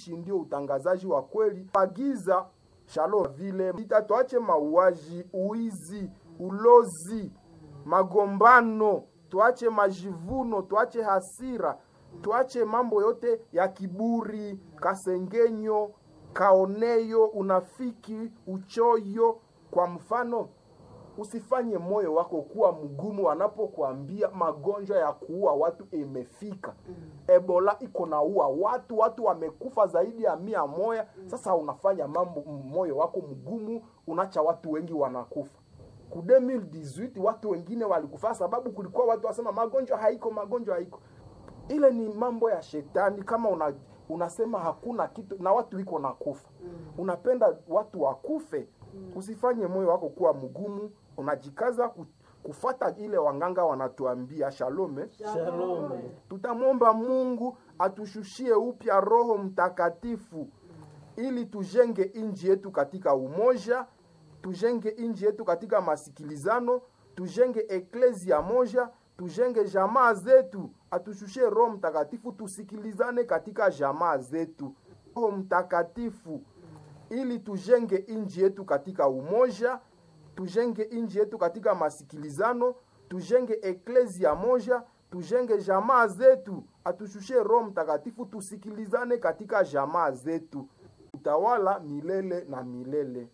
utumishi ndio utangazaji wa kweli. Agiza shalom vile ita, tuache mauaji, uizi, ulozi, magombano, tuache majivuno, tuache hasira, tuache mambo yote ya kiburi, kasengenyo, kaoneyo, unafiki, uchoyo. Kwa mfano, usifanye moyo wako kuwa mgumu wanapokuambia magonjwa ya kuua watu imefika. Ebola iko naua watu, watu wamekufa zaidi ya mia moja. Sasa unafanya mambo moyo wako mgumu, unacha watu wengi wanakufa. Ku 2018 watu wengine walikufa sababu kulikuwa watu wasema magonjwa haiko, magonjwa haiko. Ile ni mambo ya shetani. Kama una, unasema hakuna kitu na watu iko na kufa, unapenda watu wakufe. Usifanye moyo wako kuwa mgumu, unajikaza ku- kufata ile wanganga wanatuambia. Shalome, Shalom. tutamwomba Mungu atushushie upya Roho Mtakatifu ili tujenge inji yetu katika umoja, tujenge inji yetu katika masikilizano, tujenge eklezia moja, tujenge jamaa zetu. Atushushie Roho Mtakatifu tusikilizane katika jamaa zetu. Roho Mtakatifu ili tujenge inji yetu katika umoja, tujenge inji yetu katika masikilizano, tujenge eklezia moja, tujenge jamaa zetu. Atushushie Roho Mtakatifu tusikilizane katika jamaa zetu. Utawala milele na milele.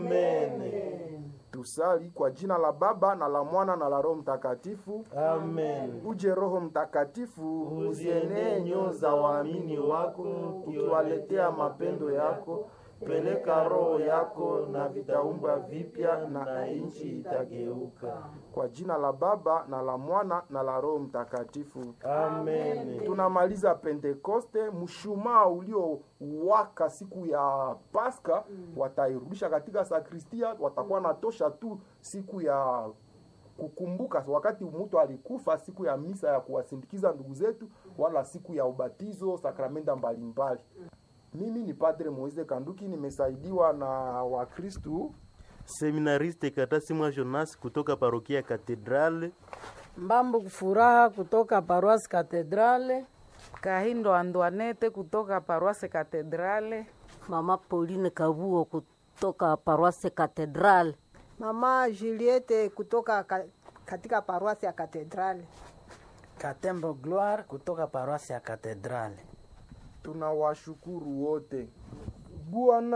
Amen. Tusali kwa jina la Baba na la Mwana na la Roho Mtakatifu. Amen. Uje Roho Mtakatifu, Uzienee nyoyo za waamini wako, ukiwaletea mapendo yako. peleka roho yako na vitaumbwa vipya na nchi itageuka. Kwa jina la Baba na la Mwana na la Roho Mtakatifu. Amen. Tunamaliza Pentekoste, mshumaa uliowaka siku ya Pasaka watairudisha katika sakristia, watakuwa natosha tu siku ya kukumbuka wakati mtu alikufa, siku ya misa ya kuwasindikiza ndugu zetu, wala siku ya ubatizo, sakramenta mbalimbali. Mimi ni Padre Moise Kanduki, nimesaidiwa na Wakristu Seminariste Katasimwa Jonas kutoka parokia Katedrale. Mbambu Furaha kutoka Paroisse Katedrale. Kahindo Antoinette kutoka Paroisse Katedrale. Mama Pauline Kabuo kutoka Paroisse Cathedral. Mama Juliette kutoka ka, katika paroisi ya Katedrali. Katembo Gloire kutoka paroisi ya Katedrale. tunawashukuru wote Bwana